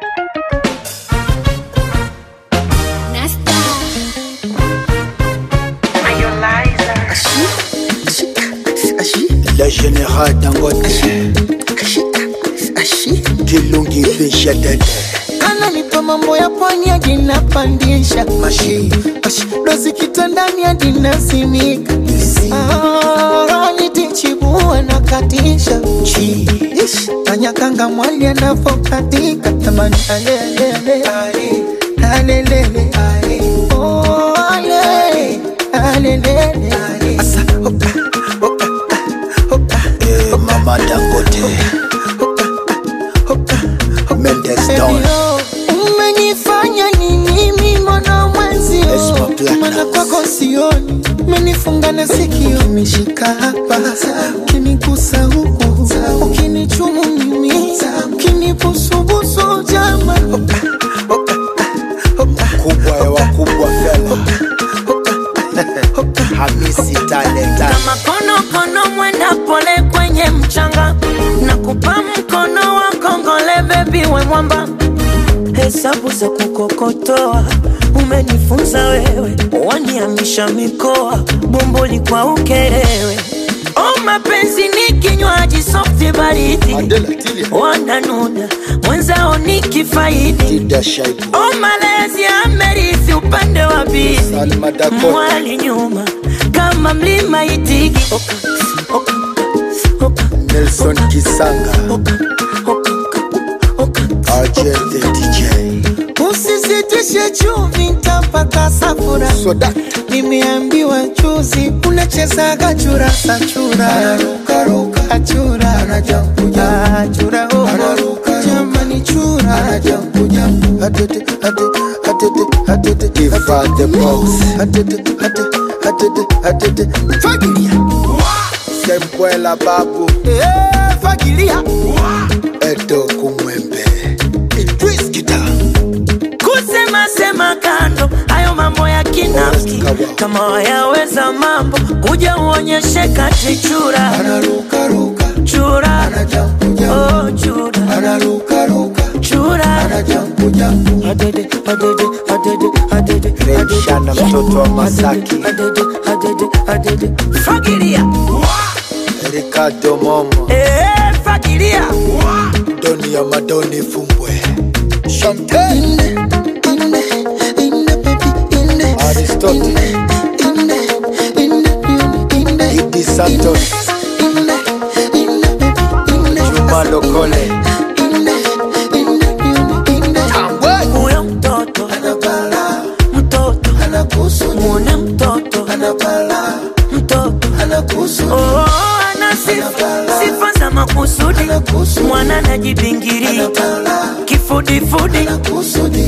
Le général Dangote Kilungi Fisha Dede ananipa mambo ya pwani hadi napandisha Mashi dozi kitandani hadi nasimika Ah, nitichibua na katisha Chi Ish, anyakanga mwali anavokatika tamani alelele alelele Oh, ale, alelele Asa, oka, oka, oka, eh, Mama Dangote Mendes Don Elio, umenifanya nini mimi mwana mwenzio Esma Platinum. mana kwako sioni umenifunga na sikio umeshika hapa ukinigusa huku ukinichumu mimi ukinibusubusu jama Kubwa ya wakubwa fela Hamisi Talenta kama konokono mwenda pole kwenye mchanga na kupa mkono wa kongole bebi we mwamba hesabu za kukokotoa umenifunza wewe waniamisha mikoa bomboli kwa ukerewe o mapenzi ni kinywaji softi baridi Adela Tilia wananuna mwenzao ni kifaidi Tida Shaibu o malezi amerithi upande wa pili Salma Dakota mwali nyuma kama mlima itigi oka, oka, oka, Nelson Kisanga oka, oka, oka. RJ the DJ usisitishe chumvi ntapata safura Soda nimeambiwa juzi unachezaga churasa chura achura achura oh. jamani chura Atete, atete, atete, atete Ifa the box Atete, atete, atete, atete Fagilia Sembwela babu Eh, fagilia Edo kumwembe Idris Kita kusema sema kando hayo mambo ya kinafiki Kawa. kama wayaweza mambo kuja uonyeshe kati chura Anaruka chura oh, chura chura adede adede adede adede Remshana mtoto wa Masaki adede adede adede fagilia Ricardo Momo eh fagilia Doni ya Madoni Fumbwe Champagne Aristotle Idi Santos Juma Lokole Tambwe huyo mtoto mtoto muone mtoto mtoto oh, ana sifa sifa za makusudi mwana najibingiria kifudifudi